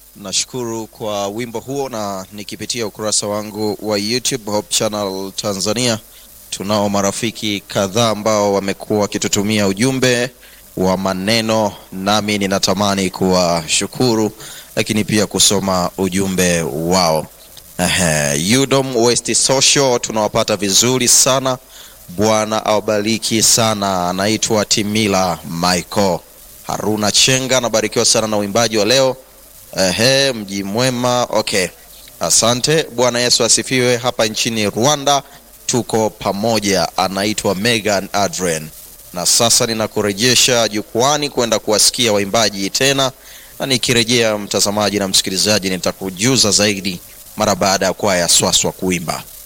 Nashukuru kwa wimbo huo, na nikipitia ukurasa wangu wa YouTube Hope Channel Tanzania, tunao marafiki kadhaa ambao wamekuwa wakitutumia ujumbe wa maneno, nami ninatamani kuwashukuru, lakini pia kusoma ujumbe wao. Ehe, Udom West Social tunawapata vizuri sana. Bwana awabariki sana. Anaitwa Timila Michael Haruna Chenga, anabarikiwa sana na uimbaji wa leo. Ehe, mji mwema. Okay, asante. Bwana Yesu asifiwe. Hapa nchini Rwanda tuko pamoja. Anaitwa Megan Adrian, na sasa ninakurejesha jukwani kwenda kuwasikia waimbaji tena, na nikirejea, mtazamaji na msikilizaji, nitakujuza zaidi mara baada ya kwaya Swaswa kuimba.